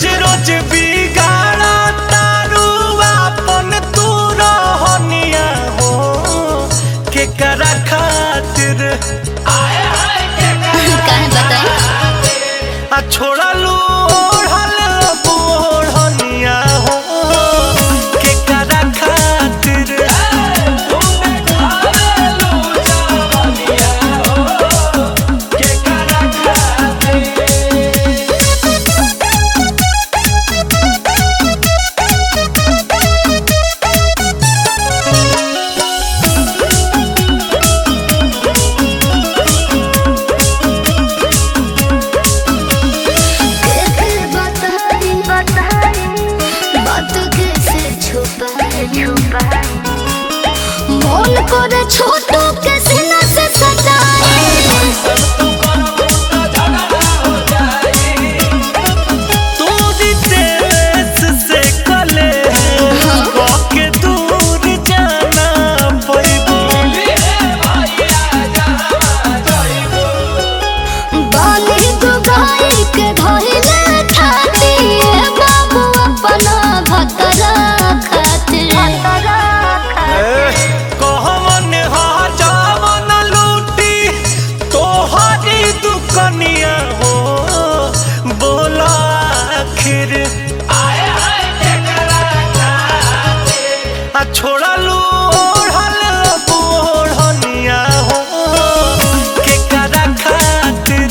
रोज बिगाड़ा तारू अपन तू रहनिया हो के करा खातिर काहे बताई आ छोड़लू ओढ़ल बोढ़निया हो के करा खातिर कैसे बताई बताई बात कैसे छुपाई छुपाई मन करे छोटू के सीना से सटाई तोरी देश से कले के दूर जाना पैबू बाली दुगाई के धइले खाती बाबू अपना भतरा खातिर कहमन हजावन लूटी तोहरी दुकनिया हो बोला आखिर आ छोड़लू ओढ़ल बोढ़निया हो के करा खातिर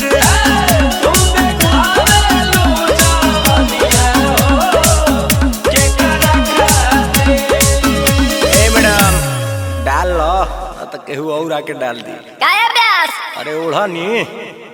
ए मैडम डाल लो तो केहू और आके डाल दी काया ब्यास अरे ओढ़नी